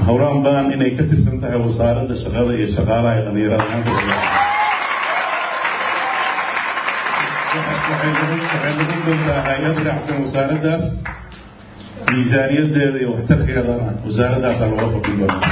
howraan badan inay ka tirsan tahay wasaaradda shaqada iyo shaqaalaha ee dhalinyarada waxay noqon doontaa hay-ad raacsan wasaaraddaas miisaaniyadeeda iyo waxtarkeedana wasaaraddaasa looga fadhin doona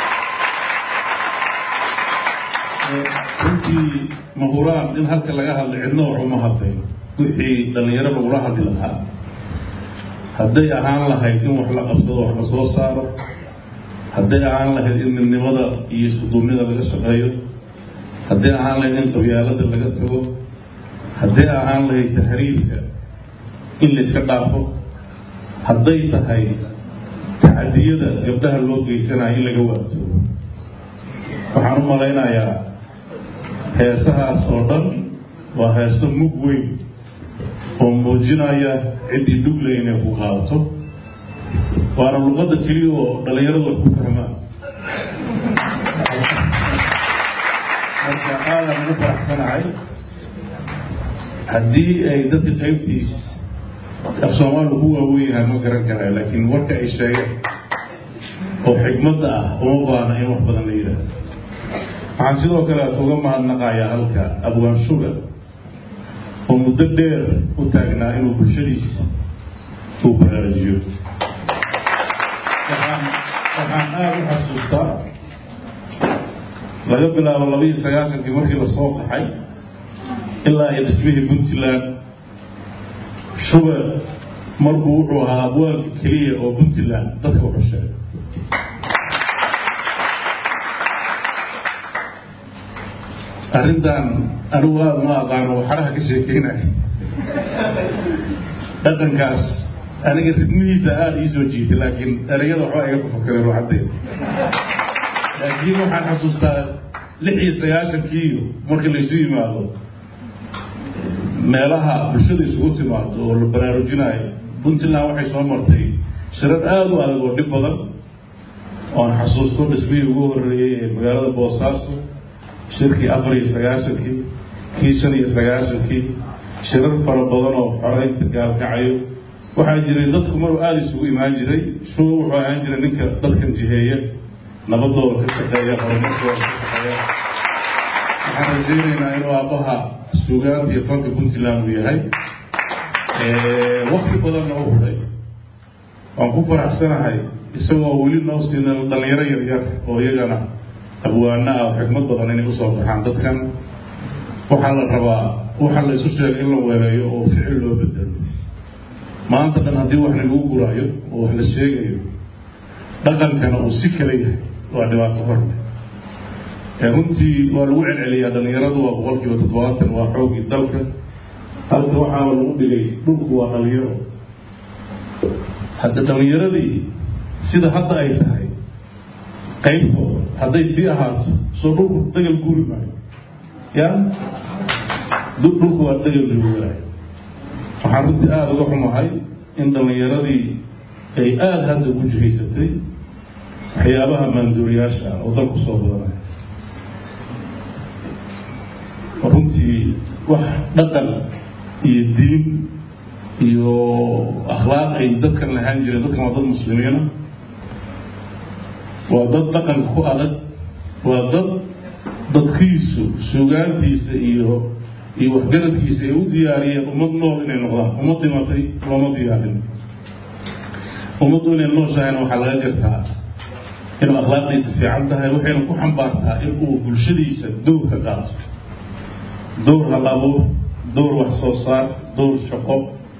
runtii mahuraan in halka laga hadlay cidno wax uma hadlay wixii dhalinyaro lagula hadli lahaa hadday ahaan lahayd in wax la qabsado wax la soo saaro hadday ahaan lahayd in midnimada iyo iskuduubnida laga shaqeeyo hadday ahaan lahayd in qabyaalada laga tago hadday ahaan lahayd tahriibka in layska dhaafo hadday tahay tacadiyada gabdhaha loo geysanayo in laga waabtoobo waxaan u malaynayaa heesahaas oo dhan waa heeso mug weyn oo muujinaya ciddii dhugle inay ku qaadato waana luqadda keliya oo dhalinyaradu ay ku fahmaan marka aadan ugu faraxsanahay haddii ay dadka qaybtiis af soomaaliu ku waaweyn yahay ma garan karayo laakiin warka ay sheegeen oo xigmadda ah uma baana in wax badan la yidhaahdo waxaan sidoo kale uga mahadnaqayaa halka abwaan sugar oo muddo dheer u taagnaa inuu bulshadiisa uu baraarujiyo waxaan aada u xasuustaa laga bilaabo labaiyo sagaashankii markii lasoo qaxay ilaa iyo dhismihii puntland sugar markuu wuxuu ahaa abwaanka keliya oo puntland dadka wuxuu sheegay arrintan anigu aada ma aqaano waxaraha ka sheekeynaya dhaqankaas aniga ridmihiisa aada ii soo jiitay laakiin ereyada waxbaa iga kufakadeen ruuxadeeda laakiin waxaan xasuustaa lix iyo sagaashankiiyo markii laysu yimaado meelaha bulshada isugu timaado oo la baraarujinayo puntland waxay soo martay shirad aada u adag oo dhib badan oan xasuusto dhismihii ugu horeeyey ee magaalada boosaaso shirkii afar iyo sagaashankii kii shan iyo sagaashankii shirar fara badan oo xoreynta gaalkacayo waxaa jiray dadku maruu aada isugu imaan jiray shuba wuxuu ahaan jiray ninka dadkan jiheeya nabadooda ka shaqeeya horumarkooda ka shaqeeya waxaan rajaynaynaa inuu aabbaha suugaanta iyo fanka puntland uu yahay wakti badanna u huday waan ku faraxsanahay isagoo weli noo siina dhalinyaro yaryar oo iyagana abwaana ah oo xikmad badan inay usoo baxaan dadkan waxaa la rabaa waxaa la isu sheegay in la weeleeyo oo ficil loo bedelo maanta dhan haddii wax lagu guraayo oo wax la sheegayo dhaqankana uu si kala yahay waa dhibaato horle runtii waa lagu celceliyaa dhalinyaradu waa boqol kiiba toddobaatan waa xoogii dalka halka waxaaba lagu dhigay dhulku waa dhalinyaro hadda dhalinyaradii sida hadda ay tahay qaybtooda hadday sii ahaato soo dhulku dagal guuri maayo ya dhulku waa dagal guuraayo waxaan runtii aada uga xumahay in dhalinyaradii ay aada hadda ugu jihaysatay waxyaabaha maanduuriyaasha ah oo dalku soo badanaya runtii wax dhaqan iyo diin iyo akhlaaq ay dadkan lahaan jireen dadkan waa dad muslimiina waa dad dhaqanka ku adag waa dad dadkiisu suugaantiisa iyo iyo waxgaradkiisa ay u diyaariyeen ummad nool inay noqdaan ummad dhimatay looma diyaarin ummaddu inay nooshahayna waxaa laga gartaa inuu akhlaaqdiisa fiican tahay waxayna ku xambaartaa in uu bulshadiisa dowr ka qaato dowr hal abuur dowr wax soo saar dowr shaqo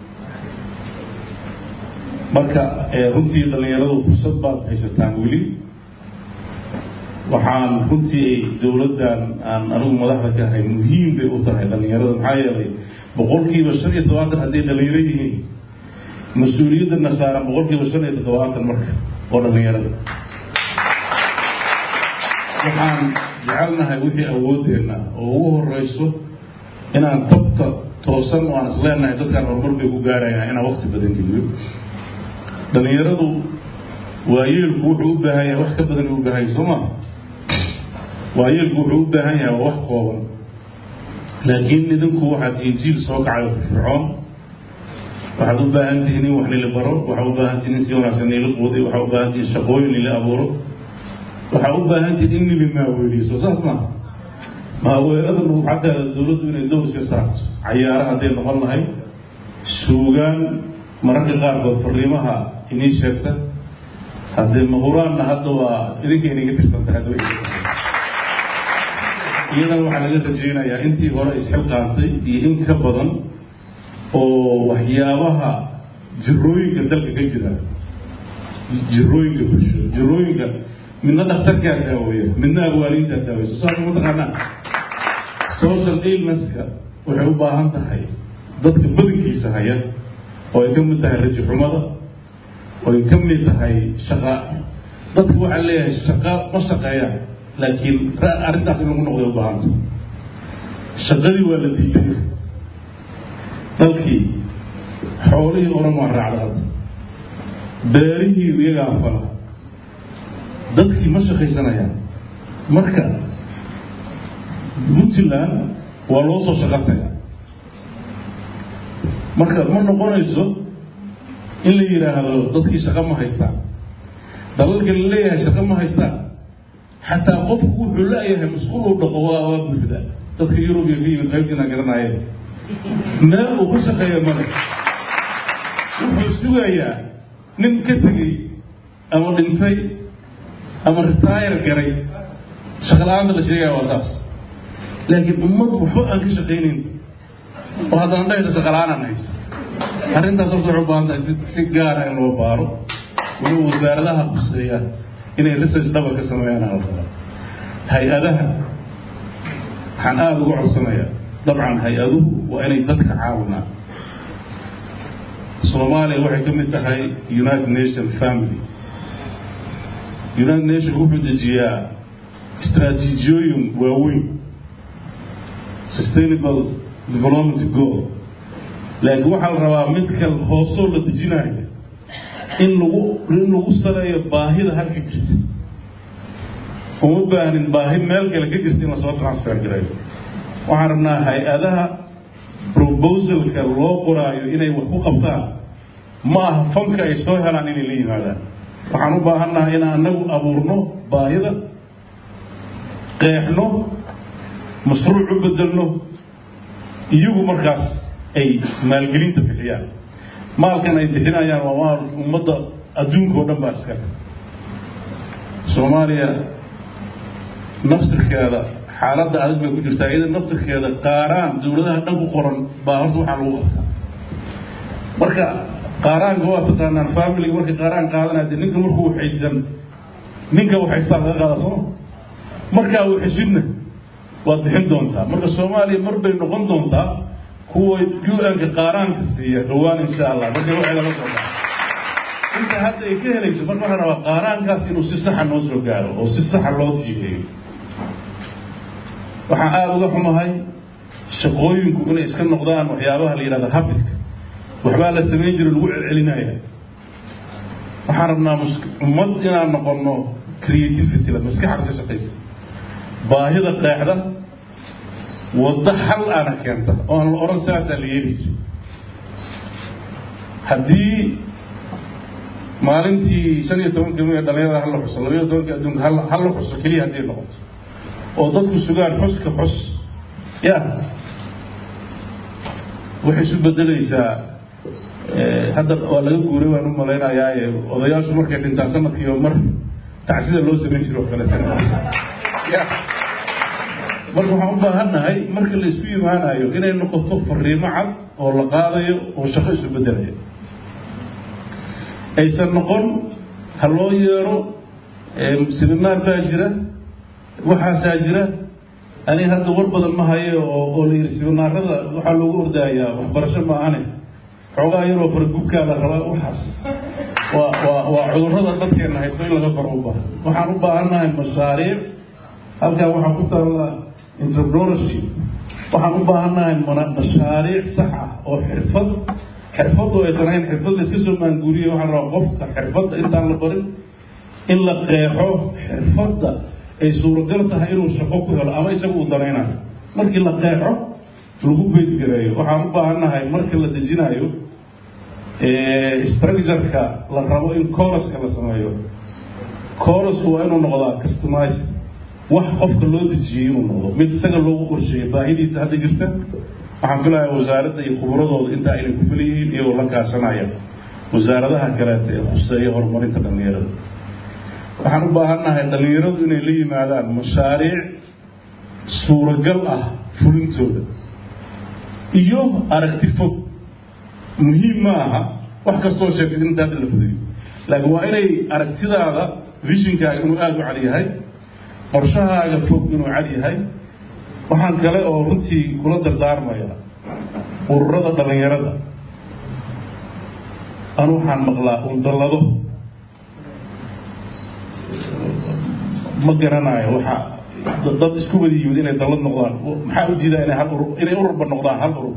marka runtii dhallinyaradu fursad baad haysataan weli waxaan runtii dowladdan aan anigu madaxda ka ahay muhiim bay u tahay dhallinyarada maxaa yeelay boqolkiiba shan iyo toddobaatan hadday dhallinyaro yihiin mas-uuliyadana saaran boqolkiiba shan iyo toddobaatan marka oo dhallinyarada waxaan jecelnahay wixii awoodeenna oo ugu horeyso inaan tabta toosan oo aan isleenahay dadkaan horumar bay ku gaarayaan inaan wakti badan geliyo dhallinyaradu waayeelku wuxuu u baahan yahay wax ka badan u baahan yahay soo maa waayeelku wuxuu u baahan yahay waa wax kooban laakiin idinku waxaad tihiin jiil soo kacayo firfircoon waxaad u baahan tihiin in wax nila baro waxaad u baahan tihiin in si wanaagsan nila quuday waxaad u baahan tihiin shaqooyin nila abuuro waxaa u baahantihin in nili maaweeliyo soo saas maaha maaweelada lagu xagga dowladdu inay dowska saarto cayaara hadday noqon lahay suugaan mararka qaarkood fariimaha inii sheegta haddee mahuraanna hadda waa idinka inaga tirsanta hadda iyadana waxaa laga rajaynayaa intii hore isxilqaantay iyo in ka badan oo waxyaabaha jirooyinka dalka ka jira jirooyinka bulsho jirooyinka midna dhakhtarkaa daaweeya midna abwaaliintaa daaweysa saas mataqaanaa social illnesska waxay u baahan tahay dadka badankiisa haya oo ay ka mid tahay raji xumada oo ay ka mid tahay shaqa dadka waxaa leeyahay shaqa ma shaqeeyaan laakiin arrintaas in lagu noqday u baahanta shaqadii waa la diiday dalkii xoolihii oran waa raacda hadda beerihii iyagaa fala dadkii ma shaqaysanayaan marka puntland waa loo soo shaqo taga marka ma noqonayso in la yidhaahdo dadkii shaqo ma haystaan dalalka la leeyahay shaqo ma haystaan xataa qofku wuxuu la-yahay masquul uu dhaqo waa waa buuxda dadka yurub iyo fiimid qaybtiina garanayeen meel uu ku shaqeeya male wuxuu sugayaa nin ka tegey ama dhintay ama retire garay shaqala-aanta la sheegaya waa saas laakiin ummad waxba aan ka shaqaynayn oo haddana dhahaysa shaqala-aan aan haysa arrintaas horta waxay u baahan tahay si si gaara in loo baaro waliba wasaaradaha kuseeya inay research dhaba ka sameeyaan halkala hay-adaha waxaan aada uga codsanayaa dabcan hay-aduhu waa inay dadka caawinaan soomaaliya waxay ka mid tahay united nation family united nation wuxuu dejiyaa istraatiijiyooyin waaweyn sustainable development goal laakiin waxaa la rabaa mid kal hoosoo la dejinayo in lagu in lagu saleeyo baahida halka jirta uma baahnin baahi meel kale ka jirta in lasoo transfer gareeyo waxaan rabnaa hay-adaha proposalka loo qoraayo inay wax ku qabtaan ma aha fanka ay soo helaan inay la yimaadaan waxaan u baahannahay inaan anagu abuurno baahida qeexno mashruuc u bedelno iyagu markaas ay maalgelinta bixiyaan maalkan ay bixinayaan waa maal ummadda adduunka oo dhan baa iskale soomaaliya naftirkeeda xaaladda adag bay ku jirtaa iyada naftirkeeda qaaraan dawladaha dhan ku qoran baa horta waxaa lagu qabtaa marka qaaraanka waa taqaanaan familiga markay qaaraan qaadanaya dee ninka markuu waxaysan ninka waxaystaa laga qaada sooma markaa waxeshidna waad bixin doontaa marka soomaaliya mar bay noqon doontaa kuwa u-nka qaaraanka siiya dhawaan insha allah markay waxay laga soo daa inta hadda ay ka helayso marka waxaa rabaa qaaraankaas inuu si saxa noo soo gaaro oo si saxa loo jiheeyo waxaan aada uga xumahay shaqooyinku inay iska noqdaan waxyaabaha la yidhahda habitka waxbaa la samayn jira lagu celcelinaya waxaan rabnaa ummad inaan noqono creativity la maskaxda ka shaqaysa baahida qeexda waddo xal aana keenta oo aan la odhan saasaa la yeelayso haddii maalintii shan iyo tobanka mi dhalinyarada hala xuso labaiyo tobanka adduunka hala xuso keliya hadday noqoto oo dadku sugaan xuska xus ya waxay isu bedelaysaa hadda waa laga guuray waan u malaynayaaye odayaashu markay dhintaan sanadkiiba mar tacsida loo samayn jiro o kaleeta ya marka waxaan u baahannahay marka la isku imaanayo inay noqoto fariimo cad oo la qaadayo oo shaqo isu bedelayo aysan noqon ha loo yeero seminaar baa jira waxaasaa jira aniga hadda war badan ma hayo oo oo la yidhi seminaarada waxaa loogu ordaayaa waxbarasho maahane xoogaa yaroo faragubkaa la rabaa waxaas waa waa waa cudurrada dadkeena haysto in laga koro u baahan waxaan u baahannahay mashaariic halkaa waxaa ku taalla entrepreneurship waxaan u baahannahay mashaariic sax ah oo xirfad xirfaddu aysan ahayn xirfad la iska soo maanguuriye waxaan rabaa qofka xirfadda intaan la barin in la qeexo xirfadda ay suuragal tahay inuu shaqo ku helo ama isaga uu danaynayo markii la qeexo lagu baysgareeyo waxaan u baahannahay marka la dejinayo structureka la rabo in coraska la sameeyo corusku waa inuu noqdaa customize wax qofka loo dejiyey inuu noqdo mid isaga loogu qorsheeyey baahidiisa hadda jirta waxaan filayaa wasaaradda iyo khubradooda intaa inay ku filayihiin iyagoo la kaashanaya wasaaradaha kaleeta ee khuseeya horumarinta dhallinyarada waxaan u baahannahay dhallinyaradu inay la yimaadaan mashaariic suuragal ah fulintooda iyo aragti fog muhiim ma aha wax kastoo sheegtid inta hadda la fudayo laakiin waa inay aragtidaada vishinkaaga inuu aada u cad yahay qorshahaaga fog inuu cad yahay waxaan kale oo runtii kula dardaarmaya ururada dhallinyarada anu waxaan maqlaa undallado ma garanayo waxa dad isku wada yimid inay dallad noqdaan maxaa u diidaa inay hal urur inay ururba noqdaan hal urur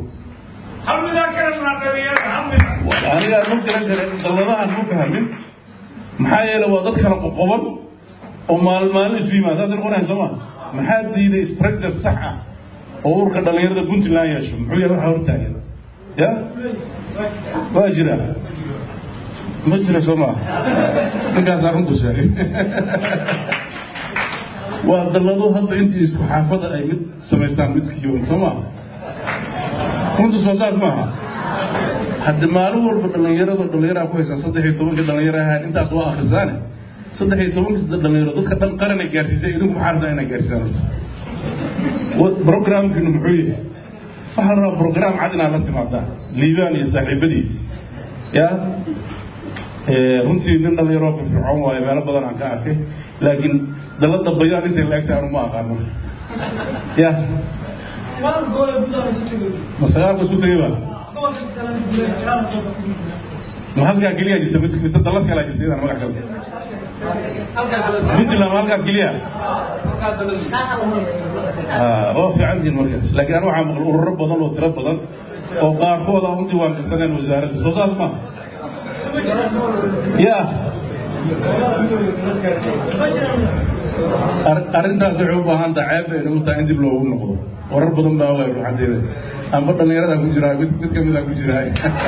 anigaa ma garan kare dalladahan ma fahmin maxaa yeele waa dad kala qoqoban oo maalin maalin isu yimaada saasay noqonayan soo ma maxaa diiday structure sax ah oo ururka dhallinyarada puntland yeesho muxuu yahay waxa hortaagan ya waa jira ma jira soo maa ninkaasaa runtu sheegay waa dallado hadda intii isku xaafada ay mid samaystaan midkiiban soo maa runtu soo saas maaha haddi maalin walba dhallinyarada dhallinyaraa ku haysaa saddex iyo tobankii dhallinyaro ahaan intaas waa akhrisaane saddex iyo tobankii dhalinyaro dadka dhan qaranay gaarsiisay idinku maxaa rabtaa inay gaarsiisaan horta programkiinu muxuu yahay waxaa la rabaa program cad inaad la timaadaan liibaan iyo saaxiibadiis ya runtii nin dhalinyaroo firfircoon waayo meelo badan aan ka arkay laakiin dalada bayaan intay la egtahay anu ma aqaan marka ya ma sagaalka isku tegay ba ma halkaa keliya jirta mise dalad kalaa jirta idaan magac kale puntland ma halkaas keliya waa fiicantiin markaas laakiin anu waxaa maqla ururo badan oo tiro badan oo qaarkood aan u diiwaankarsaneen wasaaradda soo saas ma ya arrintaas waxay u baahan taha ceeb bay nagu tahay in dib loogu noqdo warar badan baa ogaay ruuxadeeda amba dhallinyaradaa ku jiraa mid mid kamida ku jiraa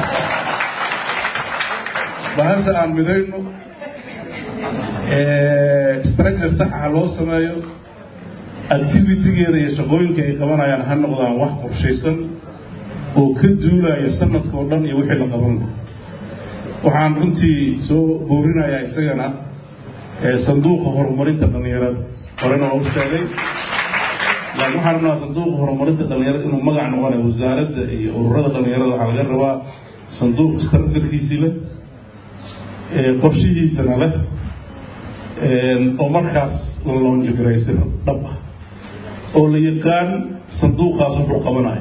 bahasha aan midayno structure saxa loo sameeyo activitygeeda iyo shaqooyinka ay qabanayaan ha noqdaan wax qorshaysan oo ka duulaya sanadka oo dhan iyo wixii la qaban laha waxaan runtii soo boorinayaa isagana sanduuqa horumarinta dhallinyarada horena waa u sheegay laakiin waxaan rabnaa sanduuqa horumarinta dhallinyarada inuu magac noqonayo wasaaradda iyo ururada dhallinyarada waxaa laga rabaa sanduuq structurekiisii leh qorshihiisana leh oo markaas la loonjigaraysay dhab ah oo la yaqaan sanduuqaas wuxuu qabanayo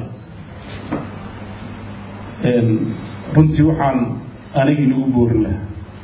runtii waxaan anigii nagu boorin lahaa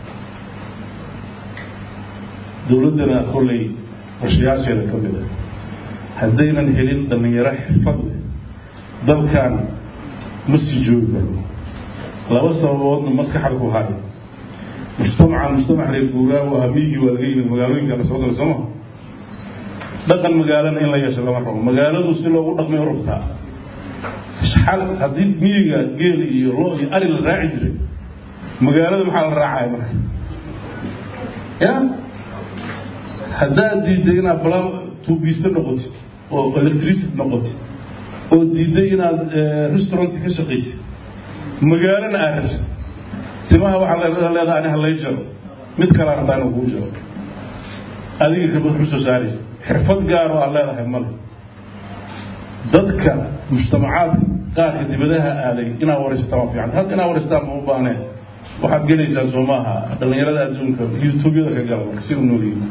dowladdana kollay qorshayaasheeda ka mid a haddaynan helin dhallinyaro xirfad leh dalkan ma sii joogi karno laba sababoodna maskaxda ku hayo mujtamacan mujtamac reer guuraa waa miigii waa laga yimid magaalooyinka la soo gala sooma dhaqan magaalana in la yeesho lama rabo magaaladu si loogu dhaqmay u rabtaa xal haddii miyiga geel iyo lo iyo ari la raaci jiray magaalada maxaa la raacaya marka ya haddaad diidday inaad bala tuubiiste noqotid oo electricity noqotid oo diidday inaad restaurant ka shaqaysid magaalana aad rabsid timaha waxaa leedaha ani halay jaro mid kalaa rabtaa inuu kuu jaro adiga kabad ku soo saaraysa xirfad gaaroo aad leedahay male dadka mujtamacaadka qaarka dibadaha aaday inaad waraysataa waa fiican hadda inaad waraysataa ma u baahneen waxaad gelaysaa soo maaha dhallinyarada adduunka youtubeyada ka gala marka si u noolyihin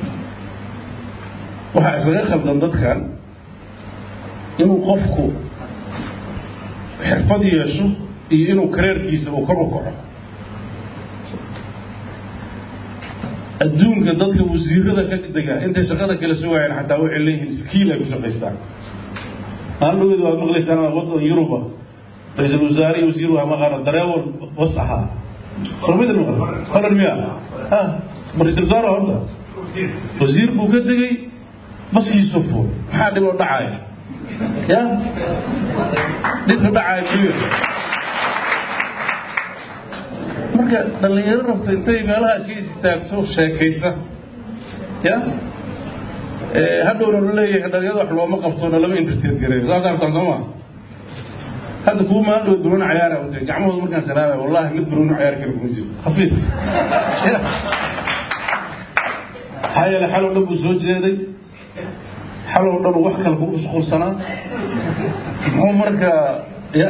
waxaa isaga khaldan dadkan inuu qofku xirfad yeesho iyo inuu kareerkiisa uu kor u kaco adduunka dadka wasiirada ka dega intay shaqada kala sugayaan xataa waxay leeyihiin skiil ay ku shaqaystaan maalin waad maqlaysaan wadan yuruba ra-iisul wasaare iyo wasiir waa maqaano dareewal bas ahaa soo mid maqal horan miya ha ma ra-iisul wasaare horta wasiir buu ka degay baskiisu fuul maxaa dhib oo dhacaya ya dhibka dhacaya muxuu marka dhallinyaro rabta intay meelaha iska istaagto sheekaysa ya hadhowna la leeyahay dhalinyarada wax looma qabtona lama intertet gareeyo saas arkaan soo maa hadda kuwa maandhow barooni cayaara wata gacmahooda markaan salaamay wallahi mid barooni cayaar kale kuma jiro khafiif maxaa yeele xalow dhan buu soo jeeday xalow dhan wax kale ku mashquulsanaa muxuu marka ya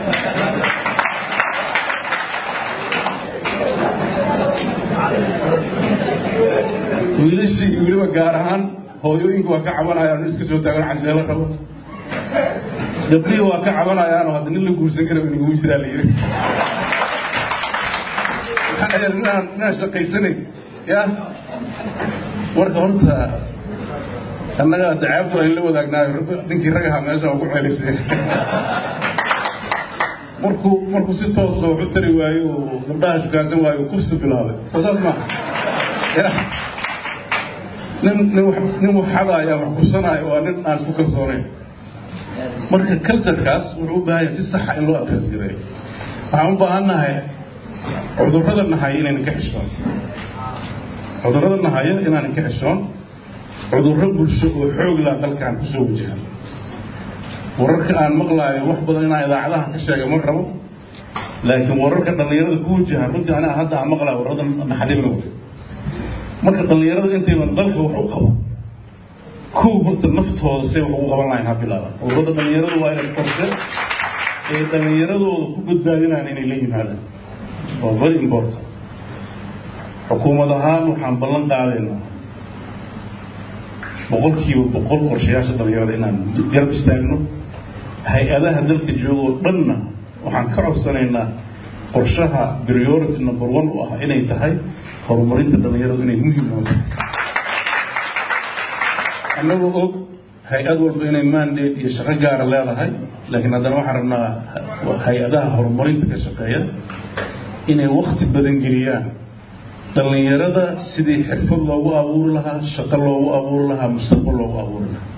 wiilashii weliba gaar ahaan hooyooyinku waa ka cabanayaan iska soo taagan canjeelo rabo gabdhihii waa ka cabanayaanoo hadda nin la guursan kara inaguma jiraa la yiri inaan inaan shaqaysanay ya marka horta annaga dacaabtu ayn la wadaagnaayo ninkii ragaha meesha ugu celisay markuu markuu si toosa wax u tari waayo oo gabdhaha shukaansan waayo kursi bilaabay soo saas maaha ya nin nin wax nin wax xadaaya wax kursanaayo waa nin aan isku kalsoonayn marka culturekaas wuxuu u baahan yahay si saxa in loo adrees gareeyo waxaan u baahannahay cudurrada nahaya inaynan ka xishoon cudurrada nahaya inaanan ka xishoon cudurro bulsho oo xoog laa dalkan kusoo wajahan wararka aan maqlaayo wax badan inaan idaacadaha ka sheega ma rabo laakiin wararka dhallinyarada ku wajahan runtii aniga hadda aan maqlaayo warrada naxdibna wey marka dhallinyarada intayban dalka wax u qabo kow horta naftooda say wax ugu qaban lahayn ha bilaaba ururada dhallinyaradu waa inay qorse ee dhallinyaradooda ku badbaadinayaan inay la yimaadaan waa very important xukuumad ahaan waxaan ballan qaadaynaa boqolkiiba boqol qorshayaasha dhallinyarada inaan garab istaagno hay-adaha dalka joogoo dhanna waxaan ka codsanaynaa qorshaha priority number one u ah inay tahay horumarinta dhallinyaradu inay muhiim oo tahay annagoo og hay-ad walba inay mandate iyo shaqo gaara leedahay laakiin haddana waxaan rabnaa hay-adaha horumarinta ka shaqeeya inay wakti badan geliyaan dhallinyarada sidii xirfad loogu abuuri lahaa shaqo loogu abuuri lahaa mustaqbal loogu abuuri lahaa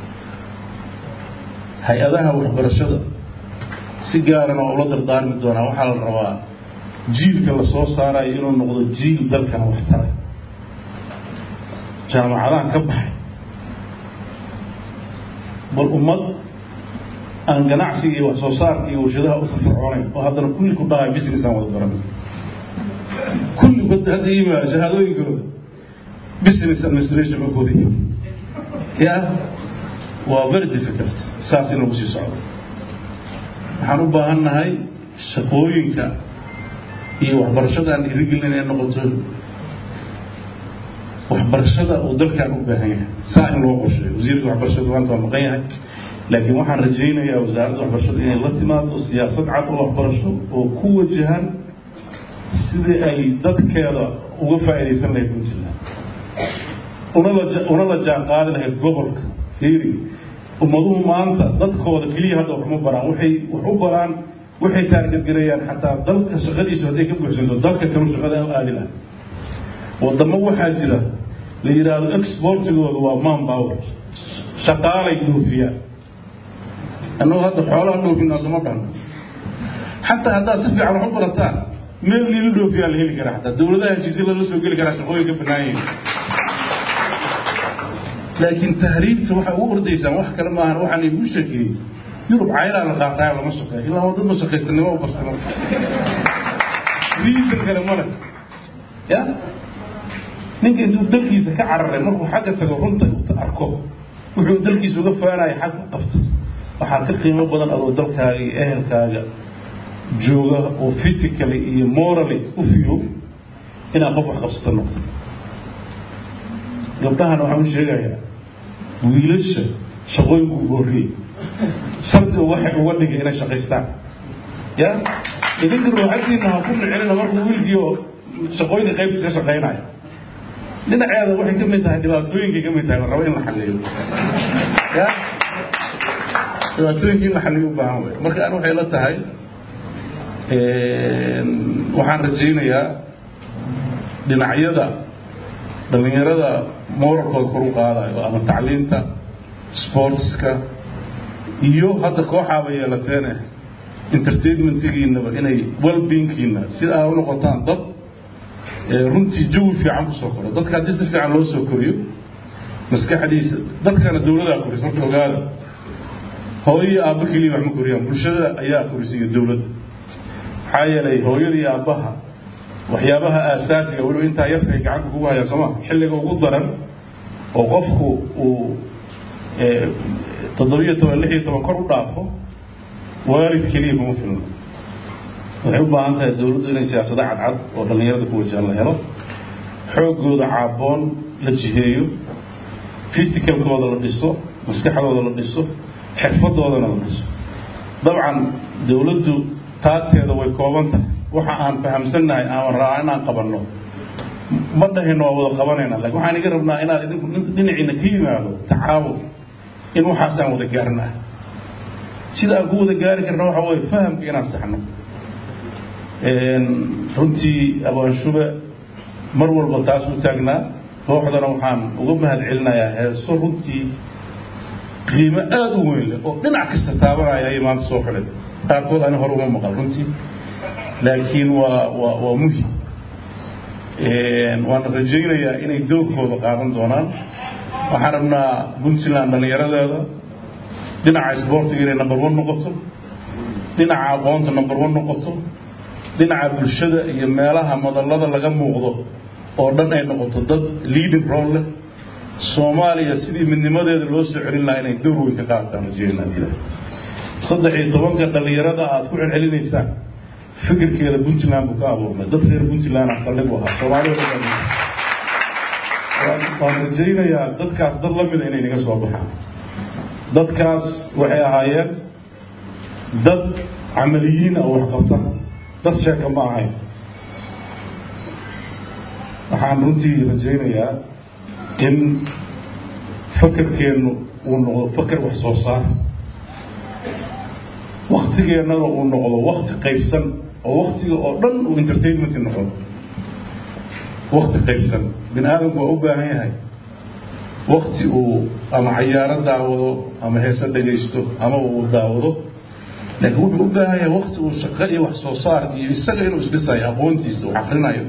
hay-adaha waxbarashada si gaarana oo ula dardaarmi doonaa waxaa la rabaa jiilka la soo saarayo inuu noqdo jiil dalkan waxtara jaamacadahan ka baxay bal ummad aan ganacsiga iyo wax soo saarka iyo warshadaha u firfircoonayn oo haddana kulli ku dhahay business aan wada baran kulli bad hadda yimaada shahaadooyinkooda business administration ma kooda yimi ya waa very difficult saas in lagu sii socdo waxaan u baahan nahay shaqooyinka iyo waxbarashada aan dhiirigelin inay noqoto waxbarashada uu dalkan u baahan yahay saa in loo qorsheeyo wasiirka waxbarashada maanta waa maqan yahay laakiin waxaan rajaynayaa wasaaradda waxbarashada inay la timaado siyaasad cad oo waxbarasho oo ku wajahan sidii ay dadkeeda uga faa'iidaysan lahayd puntland unala una la jaan qaadi lahayd gobolka fiiri ummaduhu maanta dadkooda keliya hadda wax ma baraan waxay wax u baraan waxay taargadgareeyaan xataa dalka shaqadiisu hadday ka buuxsanto dalka kalu shaqada u aadi lahay wadamo waxaa jira la yidhaahdo exportigooda waa man power shaqaalay dhoofiyaan annagu hadda xoolaha dhoofinaa suma dhan xataa haddaad si fiican wax u barataan meel liila dhoofiyaa la heli karaa xataa dawladaha heshiisya lala soo geli karaa shaqooyin ka bannaan yihin laakiin tahriibta waxay ugu ordaysaan wax kale maahan waxaan igu sheekeeyey yurub caynaa la qaataay lama shaqeeyo ilaa waa dad ma shaqaystanimo u barsano reason kale male ya ninka intuu dalkiisa ka cararay markuu xagga tago runta arko wuxuu dalkiisa uga faanaya xag u qabto waxaa ka qiimo badan adoo dalkaaga iyo ehelkaaga jooga oo physically iyo morally u fiyo inaad qof wax qabsato noqdo gabdhahana waxaan u sheegayaa wiilasha shaqooyinku ugu horreeyey shardi waxay uga dhigay inay shaqaystaan ya idinka ruuxadiina ha ku nicinina markuu wiilkiio shaqooyinka qaybtiis ka shaqaynaya dhinaceeda waxay ka mid tahay dhibaatooyinkay ka mid tahay rabo in la xalliyo ya dhibaatooyinka in la xalliyo u baahan wey marka an waxay la tahay waxaan rajaynayaa dhinacyada dhallinyarada moralkooda kor u qaadayo ama tacliinta sportska iyo hadda kooxaaba yeelateene entertainmentigiinaba inay wellbeingkiina si aa u noqotaan dad runtii jawi fiican kusoo koro dadka haddii si fiican loo soo koriyo maskaxdiisa dadkana dawladaa koris marka ogaada hooyo iyo aabba keliya wax ma koriyaan bulshada ayaa korisiiya dawladda maxaa yeelay hooyada iyo aabbaha waxyaabaha aasaasiga weliba intaa yarka ay gacanta kugu hayaan sooma xilliga ugu daran oo qofku uu toddobiyo toban lix iyo toban kor u dhaafo waalid keliya kuma filno waxay u baahan tahay dawladdu inay siyaasado cadcad oo dhallinyarada ku wajahan la helo xooggooda caaboon la jiheeyo fisicalkooda la dhiso maskaxdooda la dhiso xirfadoodana la dhiso dabcan dawladdu taagteeda way kooban tahay waxa aan fahamsannahay aan rabaa inaan qabanno ma dhahino waa wada qabanayna lakin waxaan iga rabnaa inaad idinku dhinaciina ka yimaado tacaawun in waxaasaan wada gaarna ah sida aan ku wada gaari karna waxa weye fahamka inaan saxno runtii abaanshuba mar walba taas u taagnaa kooxdana waxaan uga mahad celinayaa heeso runtii qiimo aada u weyn leh oo dhinac kasta taabanaya ayay maanta soo xiday qaarkood ani hore uma maqal runtii laakiin waa waa waa muhim waana rajaynayaa inay doorkooda qaadan doonaan waxaan rabnaa puntland dhallinyaradeeda dhinaca isboortiga inay number one noqoto dhinaca aqoonta number one noqoto dhinaca bulshada iyo meelaha madallada laga muuqdo oo dhan ay noqoto dad leading role leh soomaaliya sidii midnimadeeda loo soo celin lahaa inay door weyn ka qaadataan rajeynaa saddex iyo tobanka dhallinyarada aad ku celcelinaysaan fikirkeeda puntland buu ka abuurnay dad reer puntland saldhig u ahaa soomaalida waan rajaynayaa dadkaas dad la mida inay naga soo baxaan dadkaas waxay ahaayeen dad camaliyiin oo wax qabta dad sheeka ma ahayn waxaan runtii rajaynayaa in fakerkeennu uu noqdo faker wax soo saar waktigeennana uu noqdo wakti qaybsan oo waktiga oo dhan uu entertainment noqdo wakti qaybsan bini aadamku waa u baahan yahay wakti uu ama cayaaro daawado ama heese dhagaysto ama uu daawado laakiin wuxuu u baahan yahay wakti uu shaqo iyo wax soo saar iyo isaga inuu isdhisayo aqoontiisa uu akrinayo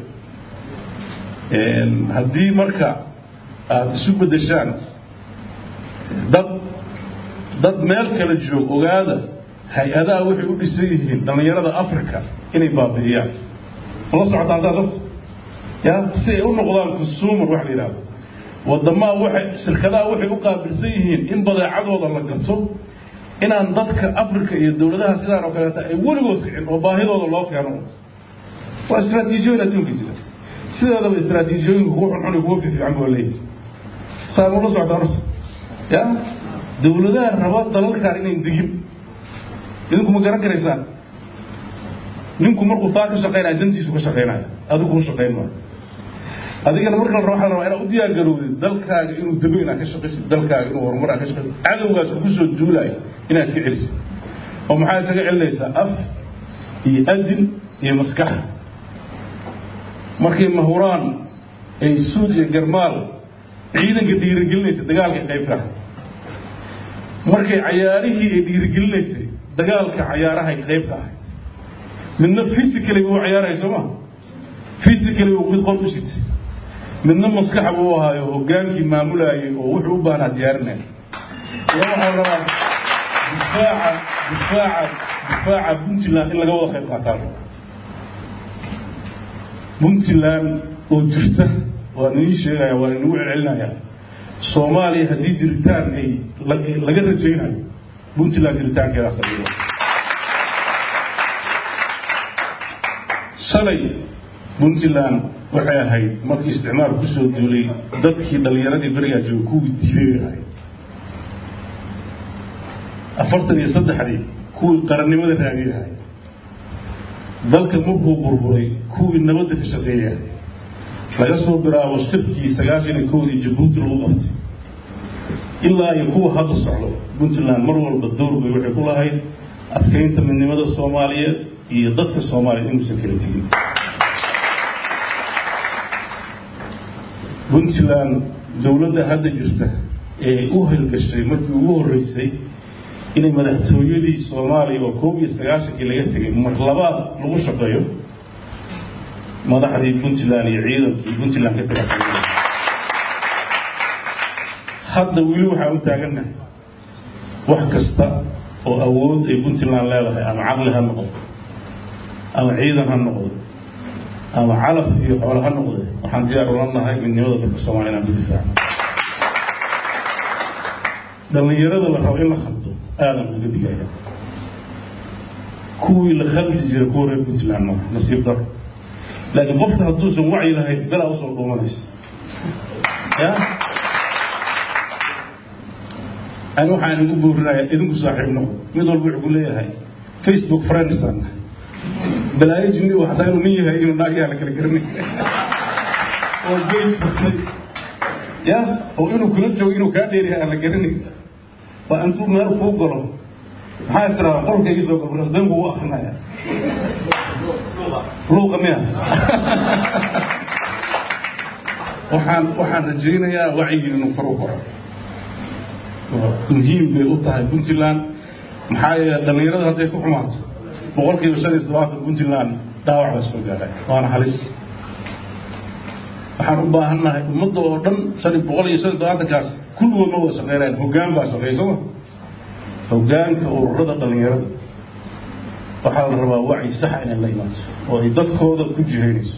haddii marka aada isu beddeshaan dad dad meel kala joog ogaada hay-adaha waxay u dhisan yihiin dhallinyarada africa inay baabi'iyaan mala socotaan saas horta ya si ay u noqdaan consumer waxa la yidhahdo wadamaha waxay shirkadaha waxay u qaabilsan yihiin in badeecadooda la gato inaan dadka africa iyo dawladaha sidaan oo kaleeta ay weligood kicin oo baahidooda loo keeno waa istraatiijiyooyin adduunka jira sideedaba istraatiijiyooyinka kuwa xunxun iyo kuwa fiifiican baa leeyahay saa mula socdaa horta ya dawladaha raba dalalkan inayn digin idinku ma garan karaysaan ninku markuu taa ka shaqaynaya dantiisu ka shaqaynaya adigu kuma shaqayn maayo adigana marka la raba waxa la rabaa inaad u diyaar garowdid dalkaaga inuu dabo inaad ka shaqaysid dalkaaga inuu horumar aad ka shaqaysid cadowgaas kugu soo duulaayo inaad iska celisid oo maxaa isaga celinaysaa af iyo adin iyo maskax markay mahuraan ay suud iyo garmaal ciidanka dhiirigelinaysa dagaalka qaybka markay cayaarihii ay dhiirigelinaysay dagaalka cayaarahay qayb ka ahay midna physically buu cayaaraya soo ma physically uu mid qol u sitay midna maskaxa buu ahaayo hogaankii maamulaayay oo wuxuu u baahnaa diyaarinaya ya waxaa rabaa difaaca difaaca difaaca puntland in laga wada qayb qaataan puntland oo jirta waan idiin sheegaya waan inagu celcelinaya soomaaliya haddii jiritaan ay laga rajaynayo puntland jiritaankeedaa sabiiba shalay puntland waxay ahayd markii isticmaal kusoo duulay dadkii dhallinyaradii berigaa jooga kuwii dilay ahayd afartan iyo saddexdii kuwii qarannimada raadiyay ahayd dalka markuu burburay kuwii nabadda ka shaqeeyay ahayd laga soo bilaabo shirkii sagaashan iyo kowdii jabuuti lagu qabtay ilaa iyo kuwa hadda socdo puntland mar walba door bay waxay ku lahayd adkaynta midnimada soomaaliyeed iyo dadka soomaaliya inuusan kala tegin puntland dawladda hadda jirta ee u halgashay markii ugu horreysay inay madaxtooyadii soomaaliya oo koob iyo sagaashankii laga tegay mar labaad lagu shaqeeyo madaxdii puntland iyo ciidankii puntland ka tirsan hadda weli waxaan u taagannahay wax kasta oo awood ay puntland leedahay ama caqli ha noqdo ama ciidan ha noqdo ama calaf iyo xoolo ha noqde waxaan diyaar ula nahay midnimada dadka soomaaliya inaan ku difaaco dhallinyarada la rabo in la khaldo aadan uga digaya kuwii la khaldi jira kuwa reer puntland maaha nasiib daro laakiin qofka hadduusan wacyi lahayn belaa usoo dhuumanaysa ya ani waxaan igu buurinaya idinku saaxiib noqdo mid walba wuxuu ku leeyahay facebook friendsaan balaayo jinni u hataa inuu nin yahay inuu naagyaha la kala garanay oo gage furtay ya oo inuu kula joogo inuu kaa dheeryahay aan la garanay waa intuu meel kuu galo maxaa istiraada qolka igi soo galo dan kugu akrinaya luuqa miya waxaan waxaan rajaynayaa wacyigii inuu kor u koro muhiim bay u tahay puntland maxaa yeele dhallinyarada hadday ku xumaato boqol kiiba shan iyo toddobaatan puntland dhaawac baa soo gaaray waana halis waxaan u baahannahay ummadda oo dhan shan boqol iyo shan iyo todobaatankaas kulligood ma wada shaqeynayaan hoggaan baa shaqeey sooma hoggaanka ururada dhallinyarada waxaa la rabaa wacyi saxa inay la imaato oo ay dadkooda ku jihaynayso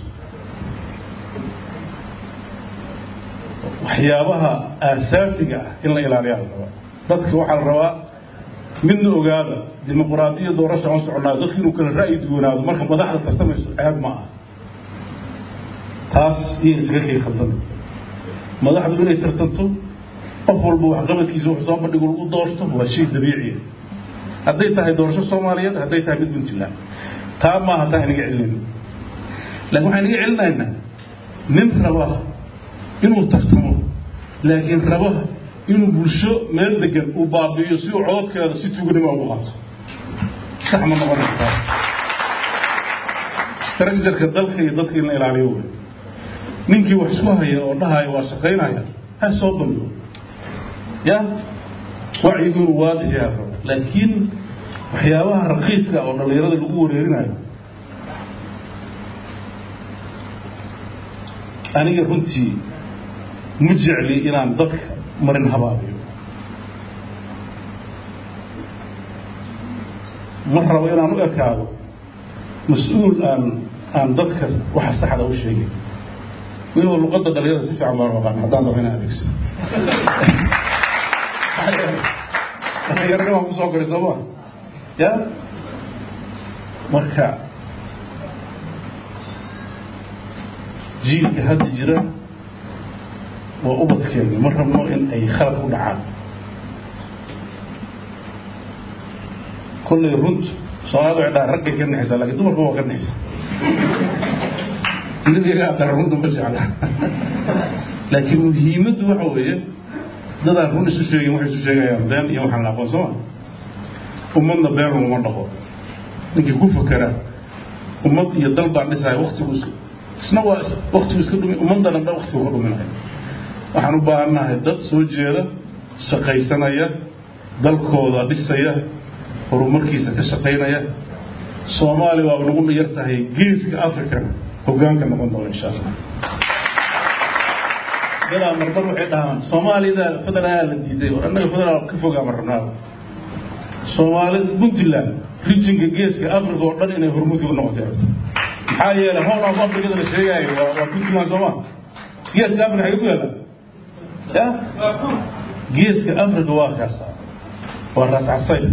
waxyaabaha aasaasiga ah in la ilaaliyaa la rabaa dadka waxaa la rabaa midna ogaada dimuqraadiya doorasha aan soconaayo dadku inuu kala ra'yi duwanaado marka madaxda tartamayso ceeb ma ah taas iyo iskaga kay khaldan madaxdu inay tartanto qof walba waxqabadkiisa wax soo bandhigo lagu doorto waa shay dabiiciya hadday tahay doorasho soomaaliyeed hadday tahay mid puntland taa maaha taa inaga celinayno laakiin waxaan inaga celinaynaa nin raba inuu tartamo laakiin raba inuu bulsho meel degan uu baabi'iyo si uu cododkeeda si tuuganima ugu qaato sax ma noqonaysa taas structureka dalka iyo dadka in la ilaaliyo wey ninkii wax isku haya oo dhahaya waa shaqaynaya ha soo bandhigo ya wacyigu inuu waadixiyaa rabo laakiin waxyaabaha rakiiska oo dhallinyarada lagu wareerinayo aniga runtii ma jecli inaan dadka marin habaabiyo ma rabo inaan u ekaado mas-uul aan aan dadka waxa saxda u sheegay weliba luqadda dhalinyarada si fiican baan aqaan haddaan rabo inaan adeegso dhallinyaranimaan kusoo koray sooma ya marka jiilka hadda jira waa ubadkeeni ma rabno in ay khalad ku dhacaan kollay runt soomaalida waxay dhahaan raggay ka nexaysaa lakiin dumarka waa ka nexaysa nabiga dara runta ma jecla laakiin muhiimaddu waxa weeye dadaan run isu sheegin waxay isu sheegayaan been iyo waxaan la aqoon sooma ummadna been laguma dhaqo ninkii ku fakera ummad iyo dal baan dhisaya waktigu is isna waa waktigu iska dhumi ummadana dhan waktigu ka dhuminaya waxaan u baahannahay dad soo jeeda shaqaysanaya dalkooda dhisaya horumarkiisa ka shaqaynaya soomaaliya waa nagu yar tahay geeska africana hoggaanka noqon doona insha allah dadaa marbar waxay dhahaan soomaalida federaalaa la diiday or annaga federaal ka fogaama rabnaaba soomaali puntland rijinka geeska africa oo dhan inay hormuudka u noqotay rabta maxaa yeelay howl of africada la sheegaayo waa waa puntland sooma geeska africa xagee ku yaalla ya geeska africa waa kaasa waa raas casayr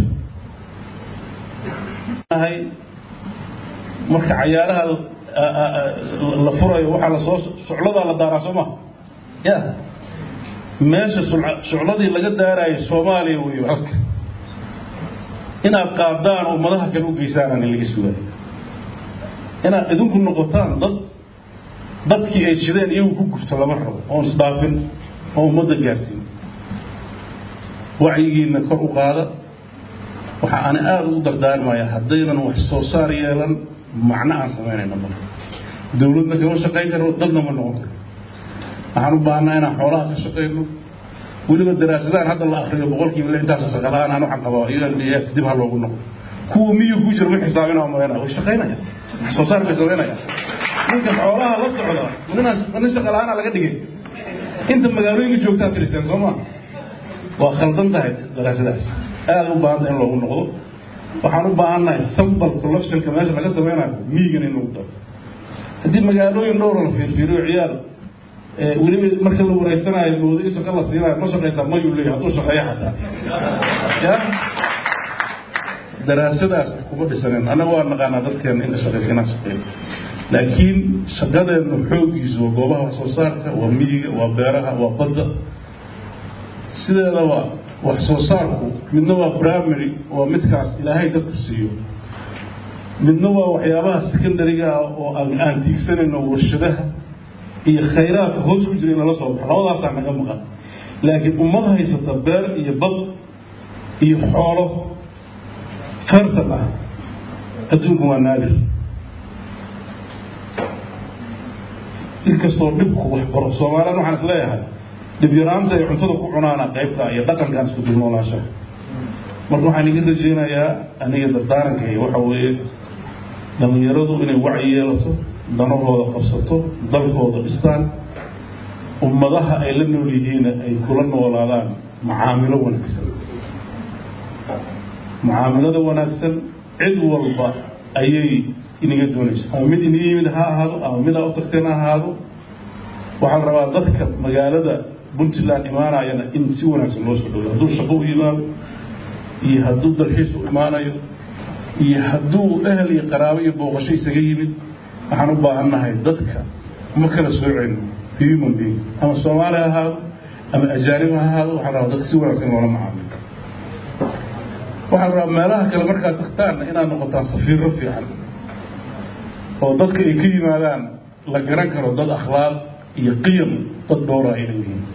marka cayaaraha la furayo waxaa lasoo shucladaa la daaraa soo ma ya meesha shucladii laga daarayo soomaaliya wey halka inaad qaadaan oo madaha kale u geysaanaan laga sugaayo inaad idinku noqotaan dad dadkii ay shideen iyagu ku gubto lama rabo oon isdhaafin oo ummadda gaarsiin wacyigiina kor u qaada waxa ana aada ugu dardaarmaya haddaynan wax soo saar yeelan macno aan samaynayno ma dawladna kama shaqayn karno dadna ma noqon karno waxaan u baahnaa inaan xoolaha ka shaqayno weliba daraasadahan hadda la akriyo boqolkiiba lixdaas saqalahaan aan waxaan qabaa u n b f dib ha loogu noqo kuwa miyu ku jira ma xisaabina malayna way shaqaynayaan wax soo saar bay samaynayaan ninka xoolaha la socda ninaan nin shaqa la-aana laga dhigay inta magaalooyinka joogtaa tiristeen soo ma waa khaldan tahay daraasadaas aada u baahanta in loogu noqdo waxaan u baahannahay sambal collectionka meesha laga sameynayo miigan in lagu daro haddii magaalooyin dhowra la fiirfiiriyo ciyaal weliba marka la wareysanayo moodo in shaqa la siinayo ma shaqaysaa mayuu leeyahay hadduu shaqeeyo xataa ya daraasadaas kuma dhisaneen annaga waa naqaanaa dadkeena inta shaqaysanaa shaqeeya laakiin shaqadeennu xooggiisu waa goobaha wax soo saarka waa miyiga waa beeraha waa badda sideedaba wax soo saarku midna waa primary waa midkaas ilaahay dadku siiyo midna waa waxyaabaha secondariga ah oo aan tiigsanayno warshadaha iyo khayraadka hoos ku jira in lala soo baxo labadaasaa naga maqan laakiin ummad haysata beer iyo bad iyo xoolo fertal ah adduunku waa naadir inkastoo dhibku wax baro soomaaliyan waxaan is leeyahay dhib yaraanta ay cuntada ku cunaana qaybta iyo dhaqankaan isku dulnoolaashaha marka waxaan iga rajeynayaa aniga dardaarankay waxa weeye dhallinyaradu inay wacyi yeelato danahooda qabsato dalkooda dhistaan ummadaha ay la nool yihiina ay kula noolaadaan macaamilo wanaagsan mucaamilada wanaagsan cid walba ayay inaga doonaysa ama mid inaga yimid ha ahaado ama mid aa u tagteen ha ahaado waxaa la rabaa dadka magaalada puntland imaanayana in si wanaagsan loo soo dhowdo hadduu shaqo u yimaado iyo hadduu dalxiis u imaanayo iyo hadduu ehel iyo qaraabo iyo booqasho isaga yimid waxaan u baahannahay dadka ma kala soocayno human being ama soomaali ha ahaado ama ajaanib ha ahaado waxaa rabaa dadka si wanaagsan loola macaamilo waxaa rabaa meelaha kale markaad tagtaanna inaad noqotaan safiirro fiican oo dadka ay ka yimaadaan la garan karo dad akhlaaq iyo qiyam dad dhowra ay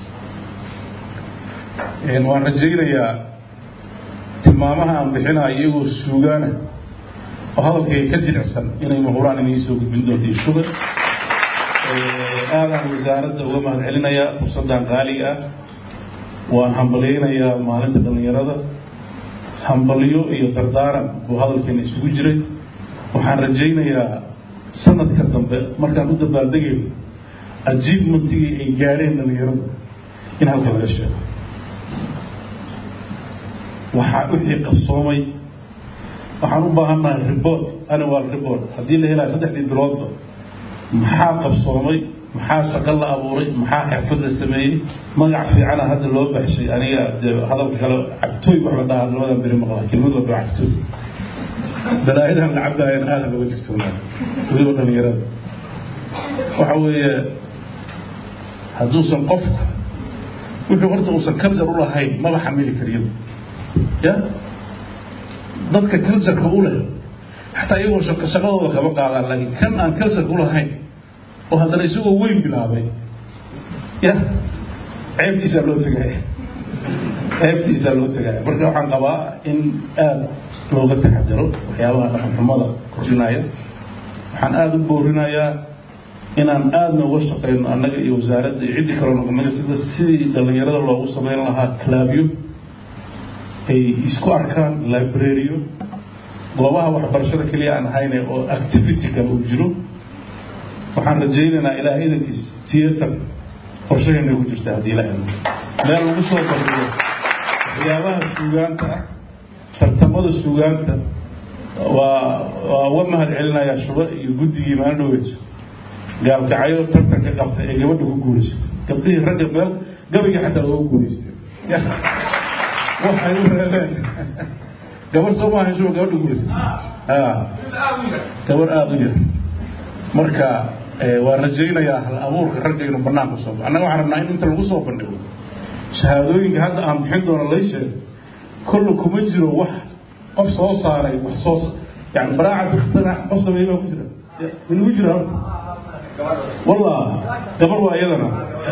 leeyihiin waan rajaynayaa tilmaamaha aan bixinaya iyagoo suugaana oo hadalkayga ka jilicsan inay mahuraan inay soo gudbin doonto shuga aadaan wasaaradda uga mahad celinayaa fursaddan qaaliga ah waan hambalyaynayaa maalinta dhallinyarada hambalyo iyo dardaaran buu hadalkeena isugu jiray waxaan rajaynayaa sanadka dambe markaan u dabaaldegayno ajiibmentigii ay gaareen dhallinyaradu in halka laga sheego waxaa wixii qabsoomay waxaan u baahannahay report annual report haddii la helaya saddexdii biloodba maxaa qabsoomay maxaa shaqo la abuuray maxaa xirfad la sameeyey magac fiicana hadda loo baxshay aniga dee hadalka kale cabtooy wax la dhahaa labadan beri maqlaa kelmad walba cabtooy balaayadan la cabaayan aada looga digtoonaa weliba dhalinyarada waxa weeye hadduusan qofku wuxuu horta uusan culture u lahayn maba xamili kariyo ya dadka cultureka u leh xataa iyagoo shaqadooda kama qaadaan laakiin kan aan cultureka u lahayn oo haddana isagoo weyn bilaabay ya ceebtiisaa loo tegaya ceebtiisaa loo tegaya marka waxaan qabaa in aada looga taxadaro waxyaabaha dhaqanxumada kordhinaya waxaan aada u boorinayaa inaan aadna uga shaqeyno annaga iyo wasaaradda iyo ciddii kaloo noqonaga sida sidii dhallinyarada loogu sameyn lahaa clabyo ay isku arkaan libraryo goobaha waxbarashada keliya aan ahayne oo activity kale uu jiro waxaan rajaynaynaa ilaahay idankiis theater qorshahayna ku jirta haddii la helo meel lagu soo bandhigo waxyaabaha suugaanta ah tartamada suugaanta waa waa uga mahad celinayaa shuba iyo guddigii maalin dhoweyso gaalkacyo tartanka qabta ee gabadha ku guulaysatay gabdhihii ragga meel gabayga xataa looga guulaystay waxay u reebeen gabar soo maaha shuba gabadha guulaysatay gabar aada u yar marka waan rajaynayaa hal abuurka ragga inuu banaanka soo annaga waxaan rabnaa in inta lagu soo bandhigo shahaadooyinka hadda aan bixin doono lay sheego kolle kuma jiro wax qof soo saaray wax soo yani baraacat ikhtirac qof sameeyey baa ku jira inagu jira horta wallah gabar waa iyadana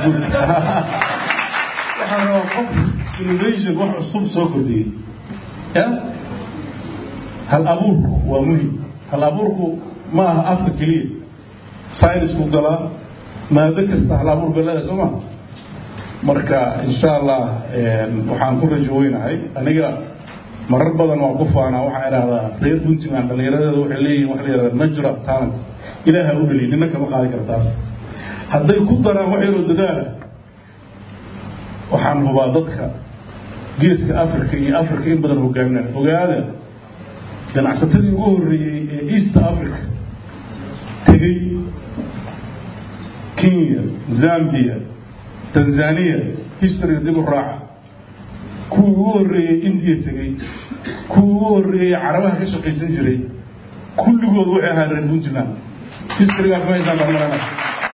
waxaan rabaa qof innovation wax cusub soo kordhiyey ya hal abuurku waa muhim hal abuurku ma aha afka keliya synisku galaa maado kasta hal abuur bay leedahay soo ma marka insha allah waxaan ku rajo weynahay aniga marar badan waa ku faanaa waxaan idhahdaa reer puntland dhallinyaradeeda waxay leeyihin waxa la yihahda natural talent ilaaha u heliy nina kama qaadi kara taas hadday ku daraan wax yaroo dadaala waxaan hubaa dadka geeska africa iyo africa in badan hogaaminaan ogaada ganacsatadii ugu horreeyey ee east africa tegey kenya zambia tanzania historyga dib u raaca kuwii ugu horreeyey indiya tegey kuwii ugu horreeyey carabaha ka shaqaysan jiray kulligood waxay ahaa reer puntland historygaas ma haysaan barmarana